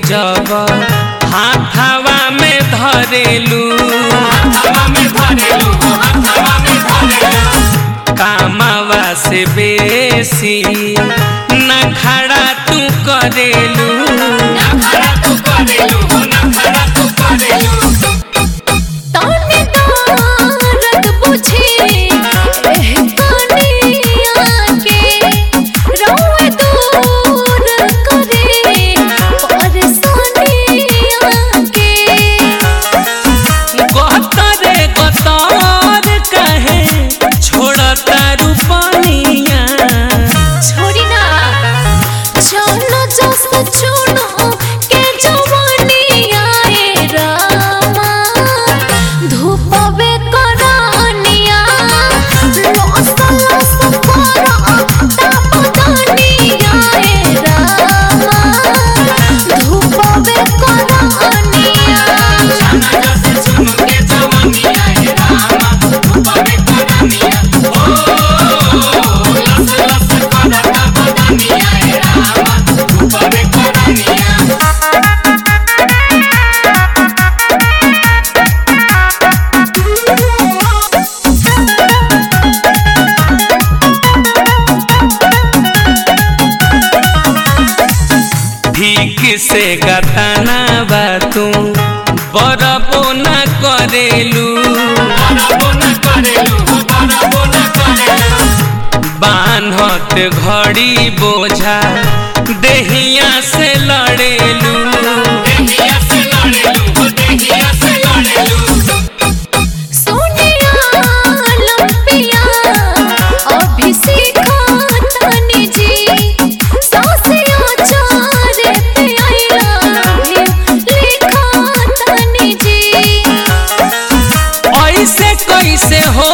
जब हाथावा में धरेलू कामावा से बेसी न खड़ा तू करेलू ताने तारत बुझी एह कनिया के रौए दूर करे परेशानिया के गतरे गतर कहे छोड़ता रूपनिया छोड़ी ना चलो जस चुनो के जवानिया ए रामा धूपवे करानिया लस लस करा तापदानिया ए रामा धूपवे करानिया ठीक से गताना बा तू बरबो न करेलू बान्हत घड़ी बोझा देहिया से लड़ेलू सोनिया लंपिया अभिषेक तनी जी सासिया चारे पे आइला भी लिखा तनी जी ऐसे कैसे हो